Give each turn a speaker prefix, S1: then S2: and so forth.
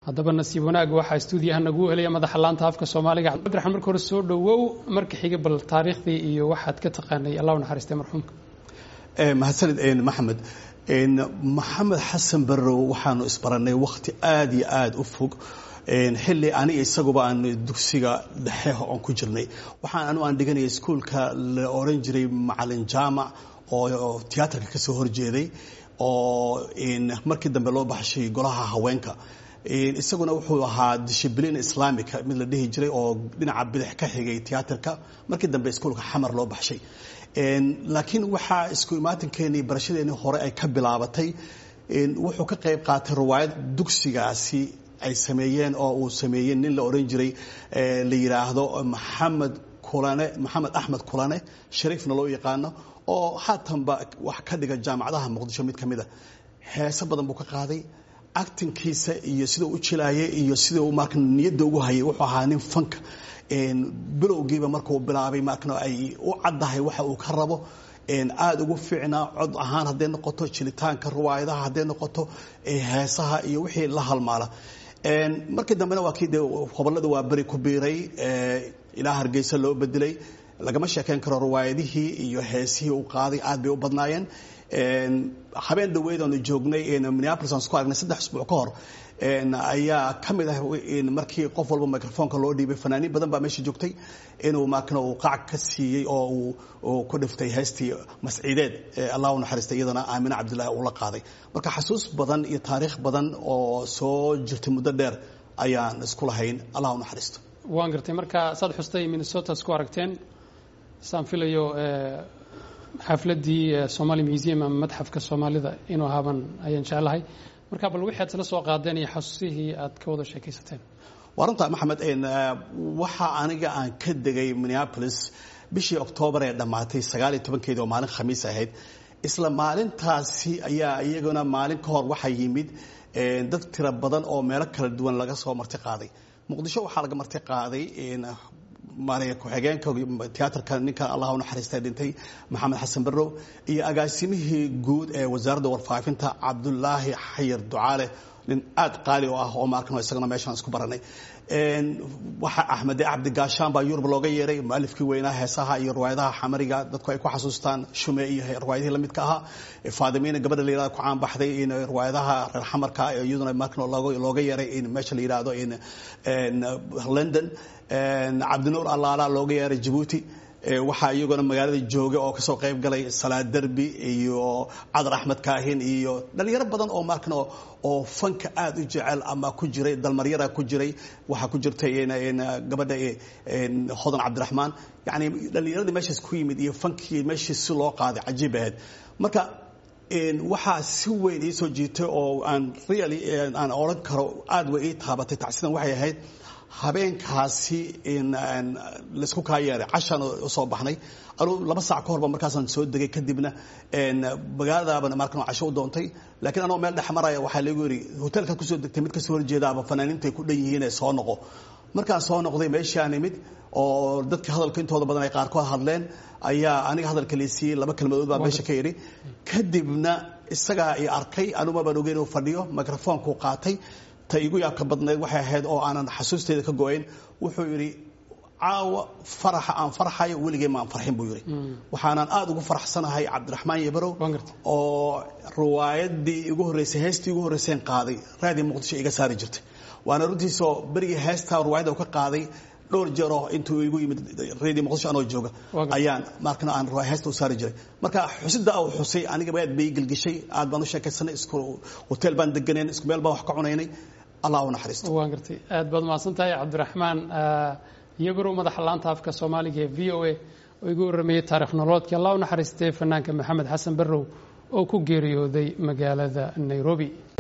S1: haddaba nasiib wanaag waxaa stuudiyaha nagu helaya madaxa laanta afka soomaaliga cabdiraxmaan marka hore soo dhowow marka xiga bal taariikhdii iyo waxaad ka taqaanay allah u naxariistay marxuumka
S2: mahadsanid maxamed maxamed xasan barrow waxaanu isbarannay wakhti aada iyo aada u fog xilli aniga isaguba aan dugsiga dhexe oon ku jirnay waxaan anu aan dhiganaya iskuolka la oran jiray macalin jaamac oo tiyaatarka ka soo horjeeday oo markii dambe loo baxshay golaha haweenka isaguna wuxuu ahaa dishibliin islaamica mid la dhihi jiray oo dhinaca bidix ka xigay tiyaatarka markii dambe iskuolka xamar loo baxshay laakiin waxaa isku imaatinkeennii barashadeennii hore ay ka bilaabatay wuxuu ka qayb qaatay riwaayad dugsigaasi ay sameeyeen oo uu sameeyey nin la oran jiray la yidhaahdo maxamed kulane maxamed axmed kulane shariifna loo yaqaano oo haatanba wax ka dhiga jaamacadaha muqdisho mid ka mid a heese badan buu ka qaaday actinkiisa iyo sida u jilaayay iyo sida uu marka niyadda ugu hayay wuxuu ahaa nin fanka bilowgiiba markuu bilaabay markana ay u caddahay waxa uu ka rabo aada ugu fiicnaa cod ahaan hadday noqoto jilitaanka riwaayadaha hadday noqoto heesaha iyo wixii la halmaala markii dambena waa kii de hobolada waa beri ku biiray ilaa hargeysa loo bedelay lagama sheekeyn karo riwaayadihii iyo heesihii uu qaaday aad bay u badnaayeen habeen dhaweyd oonu joognay minneapolis aan isku aragnay saddex isbuuc ka hor ayaa ka mid ah markii qof walba microfonka loo dhiibay fanaaniin badan baa meesha joogtay inuu markana uu qac ka siiyey oo uu ku dhiftay heestii masciideed allah u naxariistay iyadana aamine cabdillahi uu la qaaday marka xasuus badan iyo taariikh badan oo soo jirtay muddo dheer ayaan isku lahayn allah u naxariisto
S1: waan gartay marka saad xustay minnesota isku aragteen saan filayo xafladdii somali museum ama madxafka soomaalida inuu ahaaban ayaan jeclahay marka bal wixii aad isla soo qaadeen iyo xasuusihii aad ka wada sheekaysateen
S2: waa runta maxamed waxa aniga aan ka degay minneapolis bishii oktoobar ee dhammaatay sagaal iyo tobankeedii oo maalin khamiis ahayd isla maalintaasi ayaa iyaguna maalin ka hor waxaa yimid dad tiro badan oo meelo kala duwan laga soo marti qaaday muqdisho waxaa laga marti qaaday ku-xigeenka tiyaatarka ninka allah u naxariista dhintay maxamed xasan barrow iyo agaasimihii guud ee wasaaradda warfaafinta cabdulaahi xayir ducaale nin aad qaali u ah oo maarkan isagana meeshaan isku baranay waxa axmede cabdi gaashaan baa yurub looga yeeray mualifkii weynaa heesaha iyo riwaayadaha xamariga dadku ay ku xasuustaan shume iyo riwaayadihii lamidka ahaa faadimiina gabadha la yihahdo ku caan baxday in riwaayadaha reer xamarka iyaduna markan looga yeeray in meesha la yidhaahdo in london cabdinuur allaala looga yeeray jabuuti waxaa iyaguna magaalada jooga oo kasoo qayb galay salaad derbi iyo cadar axmed kaahin iyo dhalinyaro badan oo markan oo fanka aada u jecel ama ku jiray dalmaryara ku jiray waxaa ku jirtay gabadha hodan cabdiraxmaan yani dhalinyaradii meeshaas ku yimid iyo fankii meeshii si loo qaaday cajiib ahayd marka waxaa si weyn ii soo jiitay oo aan really aan odhan karo aada way ii taabatay tacsidan waxay ahayd habeenkaasi laysku kaa yeeray cashaan usoo baxnay anuu laba saac ka horba markaasaan soo degay kadibna magaaladaabana markan casho u doontay laakiin anoo meel dhex maraya waxaa lagu yidhi hotelka kusoo degtay mid kasoo horjeedaaba fanaaniintu ay ku dhan yihiin ee soo noqo markaan soo noqday meeshaan imid oo dadka hadalka intooda badan ay qaarkood hadleen ayaa aniga hadalka laysiiyey laba kelmadood baa meesha ka yidhi kadibna isagaa i arkay anuma baan ogeyn inuu fadhiyo microfonkuu qaatay ta igu yaabka badnayd waxay ahayd oo aanan xasuusteeda ka go-ayn wuxuu yidhi caawa faraxa aan farxayo weligay maan farxin buu yidhi waxaanan aada ugu faraxsanahay cabdiraxmaan yabarow oo riwaayadii igu horreysay heestii igu horreyseen qaaday raadii muqdisho iga saari jirtay waana runtiisoo berigii heestaa riwaayadda ka qaaday dhowr jeeroo intuu igu yimid redio muqdisho anoo jooga ayaan markana aan heesta u saari jiray marka xusida uu xusay aniga aad bay gelgishay aad baan u sheekaysanay isku hotel baan deganeen isku meel baan wax ka cunaynay allah u naxariisto
S1: waan gartay aad baad mahadsan tahay cabdiraxmaan iyabarow madaxa laanta afka soomaaliga ee v o a oo igu warrameeyey taarikh noloodkii allah u naxariistay fanaanka maxamed xasan barrow oo ku geeriyooday magaalada nairobi